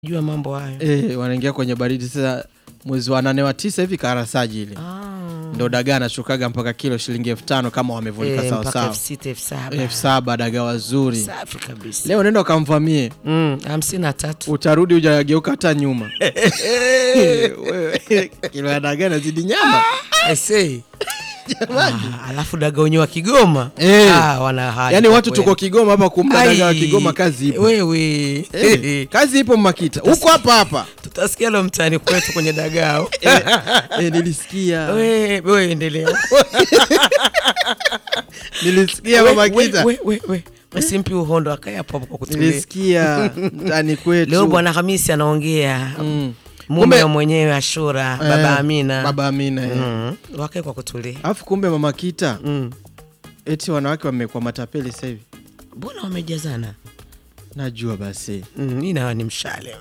jua mambo hayo Eh, wanaingia kwenye baridi sasa mwezi wa nane wa tisa hivi karasaji ile Ah. ndo dagaa anashukaga mpaka kilo shilingi elfu tano kama wamevunika Eh, mpaka sawasawa elfu sita elfu saba elfu saba dagaa wazuri safi kabisa leo nenda ukamvamie Mm, hamsini na tatu utarudi ujageuka hata nyuma Wewe, kilo ya dagaa nazidi nyama I say. Ah, alafu daga wenyewe wa Kigoma Eh. ah, wana hali yaani kwa watu kweli. tuko Kigoma hapa kumla dagaa wa Ai, Kigoma kazi ipo wewe Eh, kazi ipo Makita huko hapa hapa tutasikia lo mtaani kwetu kwenye dagao eh, eh, nilisikia we we endelea nilisikia We- mama we- Kita we- we- we. usimpi uhondo akae hapo hapo kwa kutulia nilisikia ndani kwetu leo bwana Hamisi anaongea Mm. mume Kumbe- wa mwenyewe Ashura Eh, baba Amina baba Amina eh. Mm, wakae kwa kutulia alafu kumbe mama Kita Mm. eti wanawake wamekuwa matapeli sasa hivi mbona wamejazana najua basi Mm, mi nawa ni mshale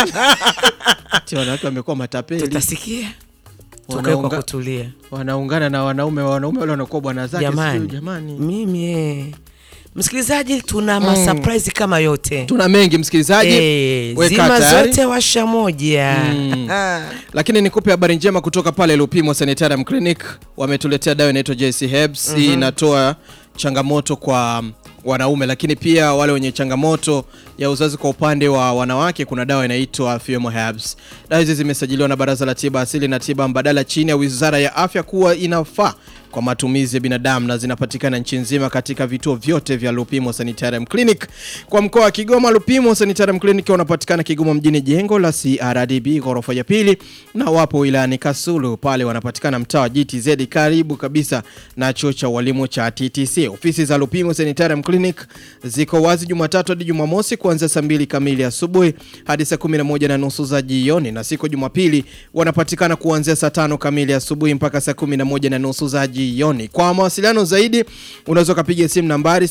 eti wanawake wamekuwa matapeli tutasikia tukae kwa Wanaunga- kutulia wanaungana na wanaume wanaume wale wanakuwa bwana zake jamani, sijui, jamani mimi eh. msikilizaji tuna masurprise kama yote tuna mengi msikilizaji Eh, Weka zima tayari. zote washa moja Mm. Ah. lakini nikupe habari njema kutoka pale Lupimo Sanitarium Clinic wametuletea dawa inaitwa JC Herbs hii inatoa changamoto kwa wanaume lakini pia wale wenye changamoto ya uzazi kwa upande wa wanawake kuna dawa inaitwa Fiomo Herbs dawa hizi zimesajiliwa na Baraza la Tiba Asili na Tiba Mbadala chini ya Wizara ya Afya kuwa inafaa kwa matumizi ya binadamu na zinapatikana nchi nzima katika vituo vyote vya Lupimo Sanitarium Clinic. Kwa mkoa wa Kigoma, Lupimo Sanitarium Clinic wanapatikana Kigoma mjini, jengo la CRDB ghorofa ya pili, na wapo wilayani Kasulu, pale wanapatikana mtaa wa GTZ karibu kabisa na chuo cha walimu cha TTC. Ofisi za Lupimo Sanitarium Clinic ziko wazi Jumatatu hadi Jumamosi kuanzia saa mbili kamili asubuhi hadi saa 11 na nusu za jioni, na siku Jumapili wanapatikana kuanzia saa tano kamili asubuhi mpaka saa 11 na nusu za jioni. Kwa mawasiliano zaidi unaweza ukapiga simu nambari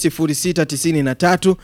0693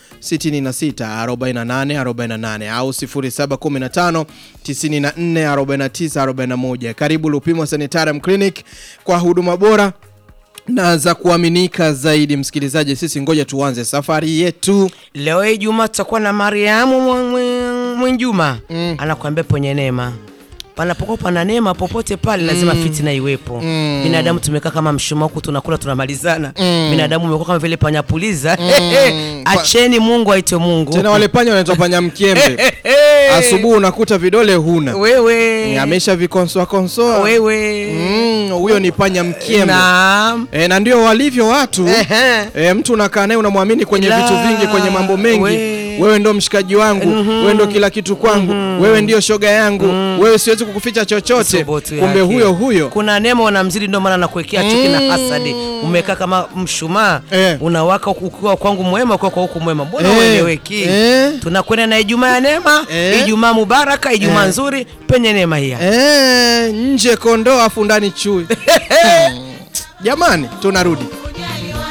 66 48 48 au 0715 94 49 41. Karibu Lupimo Sanitarium Clinic kwa huduma bora na za kuaminika zaidi. Msikilizaji, sisi ngoja tuanze safari yetu. leo hii Juma tutakuwa na Mariamu Mwe- Mwe- Mwenjuma Mm. anakuambia penye neema panapokuwa pana neema popote pale lazima fitina iwepo Mm. binadamu tumekaa kama mshumaa huku tunakula tunamalizana Mm. binadamu umekuwa kama vile panyapuliza Mm. acheni mungu aite mungu Tena wale panya wanaitwa panya mkiembe. Asubuhi unakuta vidole huna, wewe amesha vikonsoa konsoa. wewe Mm, huyo ni panya mkiembe. naam E, na ndio walivyo watu Ehe. e, mtu unakaa naye unamwamini kwenye La, vitu vingi, kwenye mambo mengi we. wewe ndo mshikaji wangu wewe ndo kila kitu kwangu wewe ndio shoga yangu wewe siwezi kukuficha chochote Sobotu kumbe yake. huyo huyo kuna neema unamzidi ndio maana nakuwekea chuki na hasadi umekaa kama mshumaa Eh. unawaka ukiwa kwangu mwema ukiwa kwa huku mwema mbona Eh. ueleweki Eh. tunakwenda na ijumaa ya neema Eh. ijumaa mubaraka ijumaa Eh. nzuri penye neema hii hapa. e, nje kondoo afu ndani chui jamani tunarudi